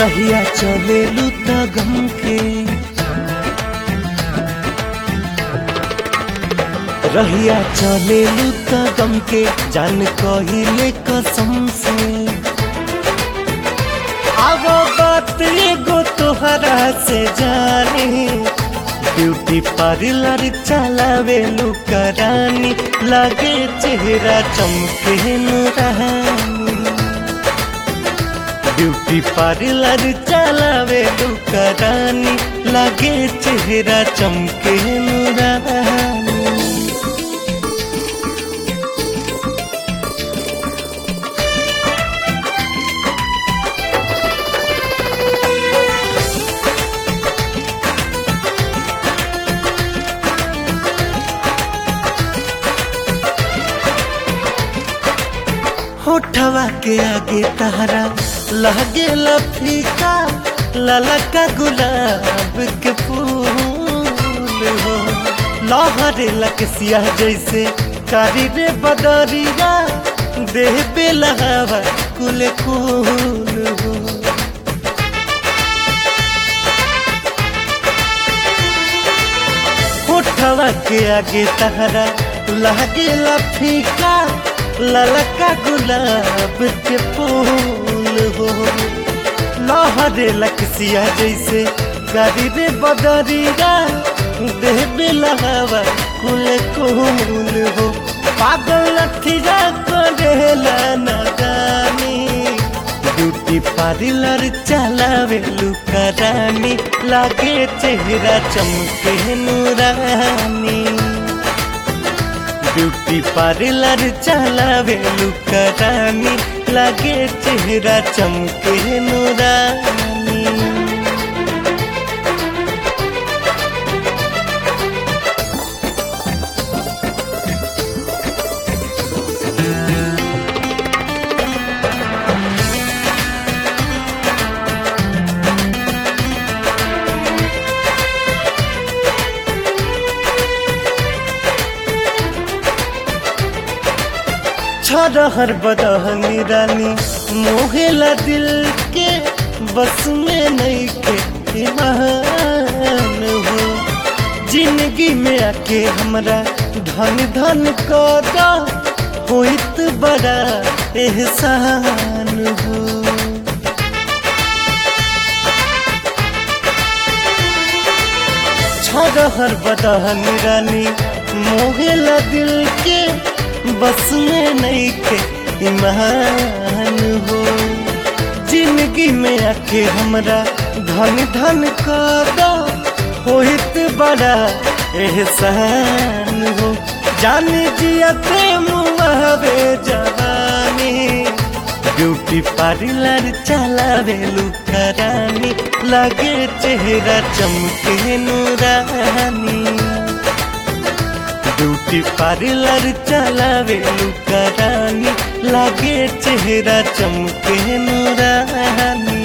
रहिया चले लुता गम के रहिया चले लुता गम के जान कहिले कसम से अब बात एगो तोहरा से जाने ब्यूटी पार्लर चलावे लुकरानी लगे चेहरा चमके नुरानी ब्यूटी पार्लर चलावे लुकरानी लगे चेहरा चमके नुरानी होठवा के आगे तहरा लगे फीका ललका गुलाब के फूल हो लहरे लकसिया जैसे कारी रे बदरिया देह पे लहावा कुल कुल हो होठवा के आगे तहरा लगे फीका ललका गुलाब के फूल हो लहरे लकसिया जैसे गाड़ी रे बदरिया देह बेलहवा कुल कुल हो पागल लठिया करेला नदानी ब्यूटी पार्लर चलावे लुकरानी लागे चेहरा चमके नूरानी ब्यूटी पार्लर चलावे लुकरानी लागे चेहरा चमके नूरानी छरहर बदहनी रानी मोहेला दिल के बस में नहीं के ईमान हो जिंदगी में आके हमरा धन धन कदा होइत बड़ा एहसान हो छरहर बदहनी रानी मोहेला दिल के बस में नहीं के ईमान हो जिंदगी में आके हमरा धन धन कदा होइत बड़ा एहसान हो जान जियते मुआवे जवानी ब्यूटी पार्लर चलावे लुकरानी लगे चेहरा चमके नूरानी ब्यूटी पार्लर चलावे लुकरानी लागे चेहरा चमके नूरानी